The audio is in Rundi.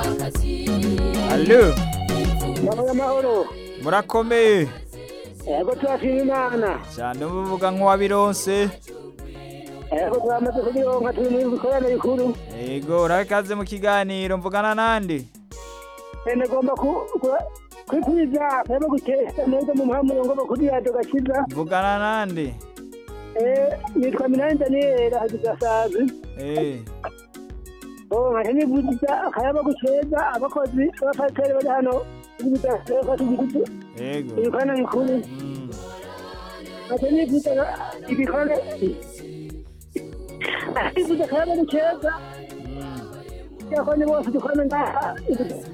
Allo Mahoro mahoro. murakomeye Ego turashima Imana. cyane muvuga nk'uwabironse Ego turamaze kubironka turi mu bikorane bikuru. yego urakaze mu kiganiro mvugana nande Ene gomba ku ku- kwikwiza kaba guteza neza mu muhamuro ngo bakuri yaje gakiza. mvugana nande Eh nitwa Minani Daniel hagigasazi. eh Oh nkajya nivuza akayaba guteza abakozi b'abafateri bari hano. Ibidasaba tugitu. yego Ibikorane bikuru. Mm. Nkajya nivuza ibikorane. Nivuza akayaba guteza. Mm. Yakonye bose dukorane ngaha.